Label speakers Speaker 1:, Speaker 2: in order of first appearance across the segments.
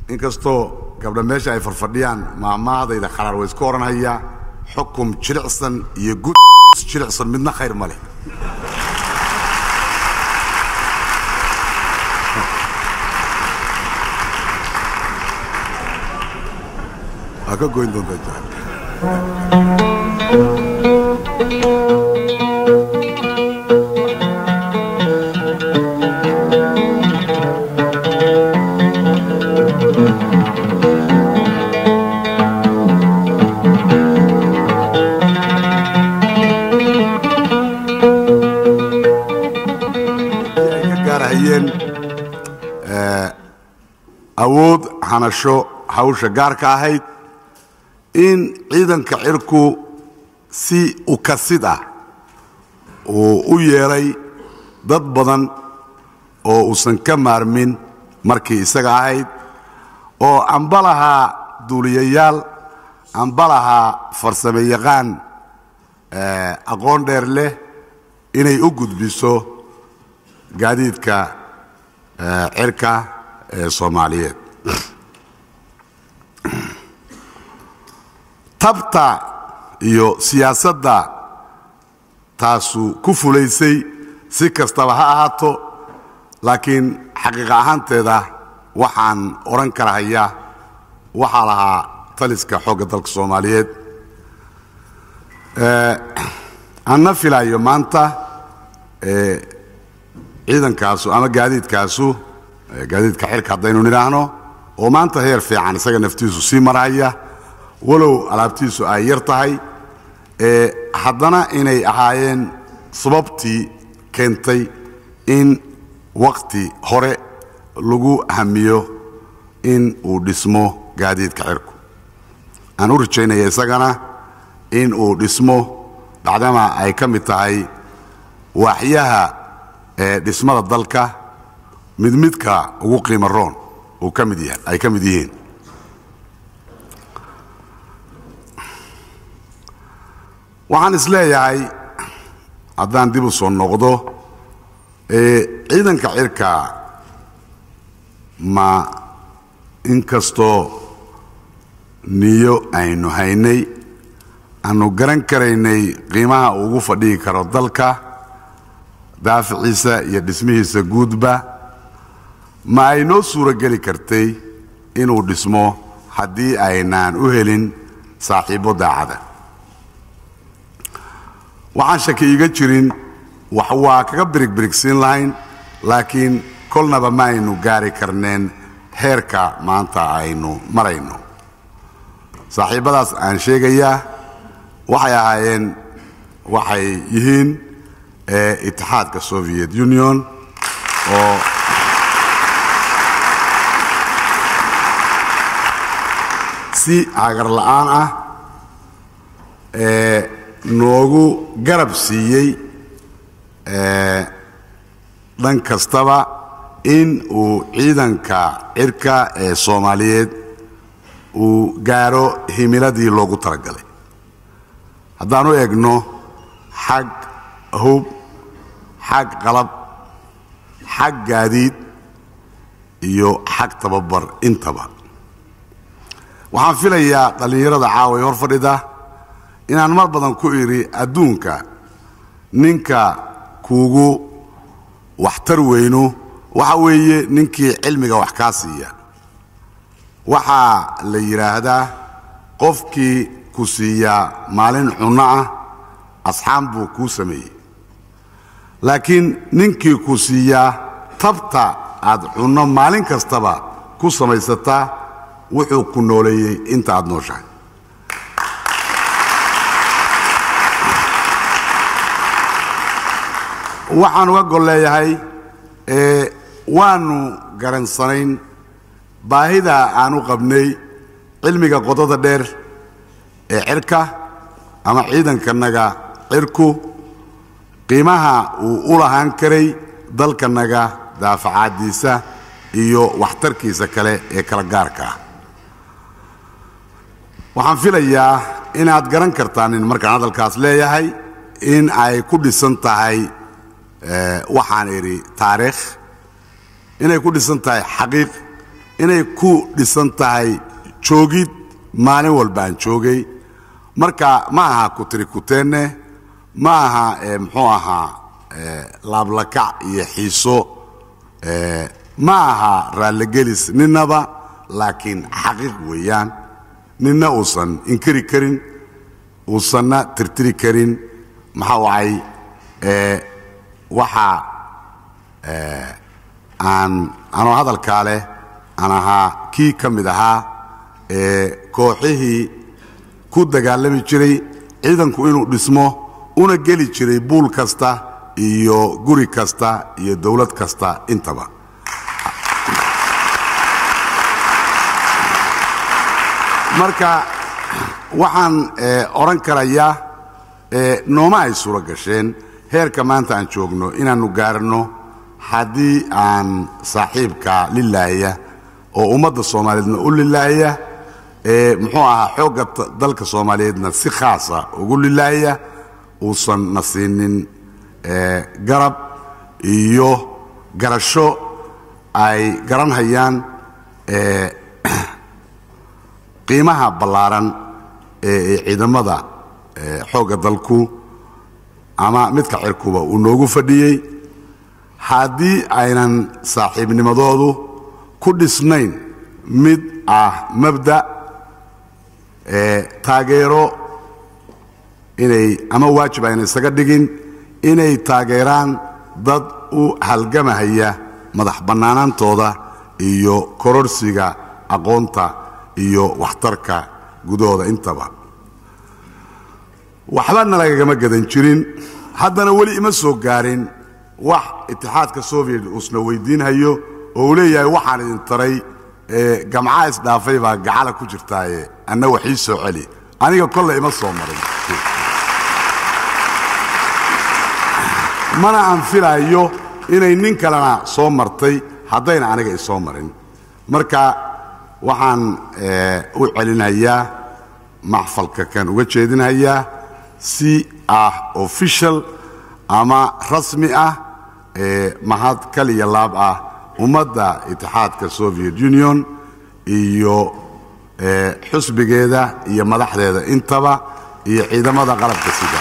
Speaker 1: inkastoo gabdha meesha ay farfadhiyaan maamahdayda kharaar way iska odhanhayaa xukum jilicsan iyo gud jilicsan midna khayr ma leh waa ka goyn doontaa jacel ay ka gaarhayeen awood hanasho hawsha gaarka ahayd in ciidanka cirku si ukasid ah uu u yeelay dad badan oo uusan ka maarmin markii isaga ahayd oo amba lahaa duuliyayaal amba lahaa farsame yaqaan aqoon dheer leh inay u gudbiso gaadiidka cirka ee soomaaliyeed tabta iyo siyaasadda taasu ku fulaysay si kastaba ha ahaato laakiin xaqiiqa ahaanteeda waxaan odhan karahayaa waxaa lahaa taliska xoogga dalka soomaaliyeed anna filaayo maanta ciidankaasu ama gaadiidkaasu gaadiidka xirka haddaynu nidhaahno oo maanta heer fiican isaga naftiisu sii maraya walow alaabtiisu ay yar tahay haddana inay ahaayeen sababtii keentay in wakhti hore lagu hamiyo in uu dhismo gaadiidka cirku aan u rajaynaya isagana in uu dhismo bacdama ay ka mid tahay waaxyaha ee dhismada dalka mid midka ugu qiimo roon uu ka mid yahay ay ka mid yihiin waxaan is leeyahay haddaan dib u soo noqdo ciidanka cirka ma inkastoo niyo aynu haynay aanu garan karaynay qiimaha uu ugu fadhihi karo dalka daaficiisa iyo dhismihiisa guudba ma ay noo suuro geli kartay inuu dhismo haddii aynaan u helin saaxiibbo daacada waxaan shaki iiga jirin wax waa kaga birigbirigsiin lahayn laakiin kolnaba ma aynu gaari karneen heerka maanta aynu marayno saaxiibbadaas aan sheegayaa waxay ahaayeen waxay yihiin itixaadka soviet union oo si hagar la'aan ah noogu garab siiyey dhan kastaba in uu ciidanka cirka ee soomaaliyeed uu gaaro himiladii loogu talagalay haddaan u egno xag hub xag qalab xag gaadiid iyo xag tababar intaba waxaan filayaa dhallinyarada caaway hor fadhida inaan mar badan ku idhi adduunka ninka kuugu waxtar weynu waxa weeye ninkii cilmiga wax kaa siiya waxaa la yidhaahdaa qofkii ku siiyaa maalin cunno ah asxaan buu kuu sameeyey laakiin ninkii ku siiyaa tabta aad cunno maalin kastaba ku samaysataa wuxuu ku nooleeyey inta aad nooshahay waxaan uga gol leeyahay waannu garansanayn baahida aanu qabnay cilmiga qodada dheer ee cirka ama ciidankanaga cirku qiimaha uu u lahaan karay dalkanaga daafacaaddiisa iyo waxtarkiisa kale ee kala gaarka ah waxaan filayaa inaad garan kartaan markaan hadalkaas leeyahay in ay ku dhisan tahay waxaan idhi taariikh inay ku dhisan tahay xaqiiq inay ku dhisan tahay joogid maalin walba aan joogay marka ma aha kutirikuteenne ma aha muxuu ahaa laablakac iyo xiiso ma aha raalligelis ninnaba laakiin xaqiiq weeyaan ninna uusan inkiri karin uusanna tirtiri karin maxaa wacay waxaa aan anoo hadalkaa leh aan ahaa kii ka mid ahaa ee kooxihii ku dagaalami jiray ciidanku inuu dhismo una geli jiray buul kasta iyo guri kasta iyo dawlad kasta intaba marka waxaan odhan karayaa nooma ay suuro gasheen heerka maanta aan joogno inaannu gaarno haddii aan saaxiibka lilaahya oo ummadda soomaaliyeedna u lilaahya muxuu ahaa xoogga dalka soomaaliyeedna si khaasa ugu lilaahya uusan na siinin garab iyo garasho ay garanhayaan qiimaha ballaaran ee ciidamada xoogga dalku ama midka cirkuba uu noogu fadhiyey haddii aynan saaxiibnimadoodu ku dhisnayn mid ah mabda taageero inay ama waajib ayna isaga dhigin inay taageeraan dad u halgamahaya madax bannaanaantooda iyo kororsiga aqoonta iyo waxtarka gudahooda intaba waxbana lagagama gadan jirin haddana weli ima soo gaarin wax itixaadka soviet uusna weydiinhayo oo uu leeyahay waxaan idin taray gamcaa isdhaafay baa gacala ku jirtaaye anna waxii soo celi aniga kolle ima soo marin mana aan filaayo inay nin kalena soo martay haddayna aniga isoo marin marka waxaan u celinhayaa maxfalka kan uga jeedinhayaa si ah official ama rasmi ah mahad kaliya laab ah ummadda itixaadka soviet union iyo xusbigeeda iyo madaxdeeda intaba iyo ciidamada qalabka sida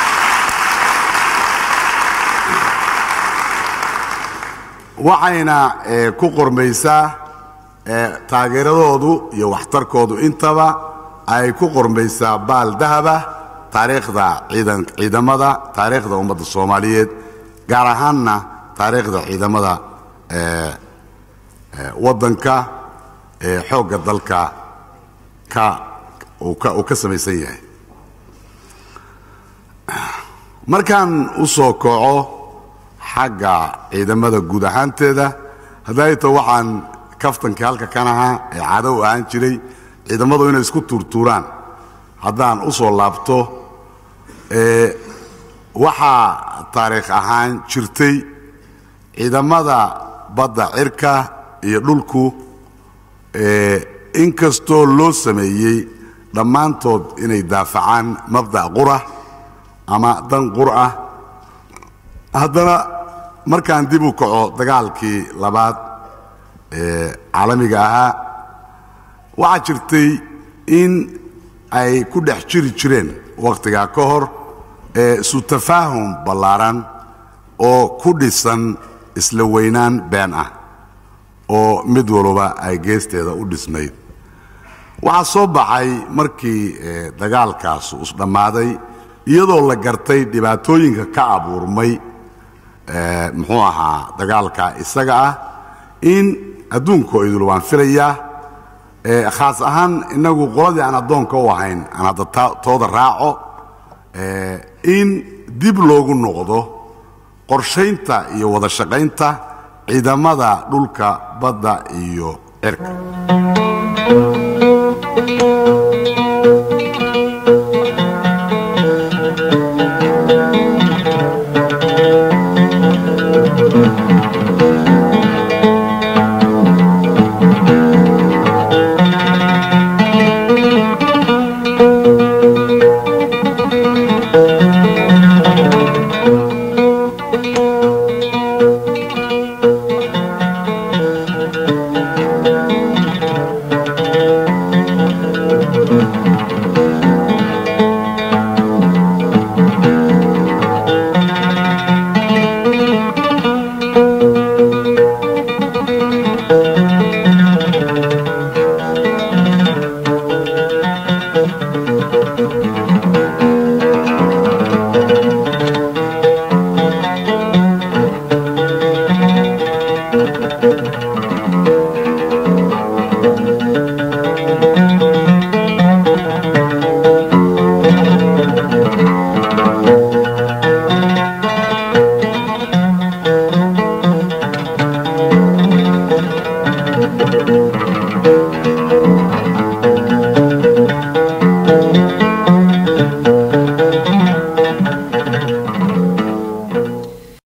Speaker 1: waxayna ku qormaysaa taageeradoodu iyo waxtarkoodu intaba ay ku qormaysaa baal dahaba taariikhda ciidamada taariikhda ummadda soomaaliyeed gaar ahaanna taariikhda ciidamada waddanka ee xoogga dalka ka uu ka samaysan yahay markaan u soo koco xagga ciidamada guud ahaanteeda haddayto waxaan kaftankii halka kan ahaa ee caado u ahaan jiray ciidamadu inay isku tuurtuuraan haddaan u soo laabto waxaa taariikh ahaan jirtay ciidamada badda cirka iyo dhulku inkastoo loo sameeyey dhammaantood inay daafacaan mabda' qura ama dan qur ah haddana markaan dib u kaco dagaalkii labaad ee caalamiga ahaa waxaa jirtay in ay ku dhex jiri jireen wakhtigaa ka hor isu tafaahum ballaaran oo ku dhisan isla weynaan been ah oo mid walba ay geesteeda u dhisnayd waxaa soo baxay markii dagaalkaas isdhammaaday iyadoo la gartay dhibaatooyinka ka abuurmay muxuu ahaa dagaalka isaga ah in adduunkoo idul waan filayaa khaas ahaan innagu qoladii aan addoonka u ahayn aan hadda tooda raaco in dib loogu noqdo qorshaynta iyo wada shaqaynta ciidamada dhulka badda iyo cirka
Speaker 2: Thank